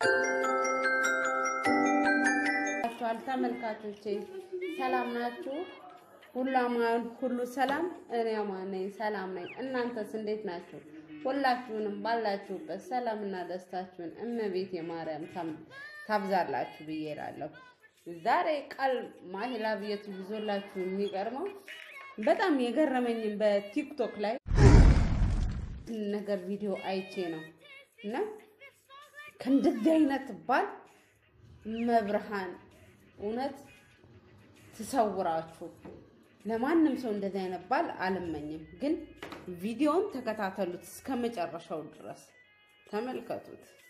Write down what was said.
ችኋል ተመልካቾቼ ሰላም ናችሁ? ሁሉ አማን ሁሉ ሰላም። እኔ አማን ነኝ፣ ሰላም ነኝ። እናንተስ እንዴት ናችሁ? ሁላችሁንም ባላችሁበት ሰላምና ደስታችሁን እመቤት የማርያም ታብዛላችሁ ብዬ እላለሁ። ዛሬ ቃል ማሂላ ብየቱ ይዞላችሁ የሚቀርበው በጣም የገረመኝን በቲክቶክ ላይ ነገር ቪዲዮ አይቼ ነው እና ከእንደዚህ አይነት ባል መብርሃን እውነት ትሰውራችሁ። ለማንም ሰው እንደዚህ አይነት ባል አልመኝም፣ ግን ቪዲዮውን ተከታተሉት እስከ መጨረሻው ድረስ ተመልከቱት።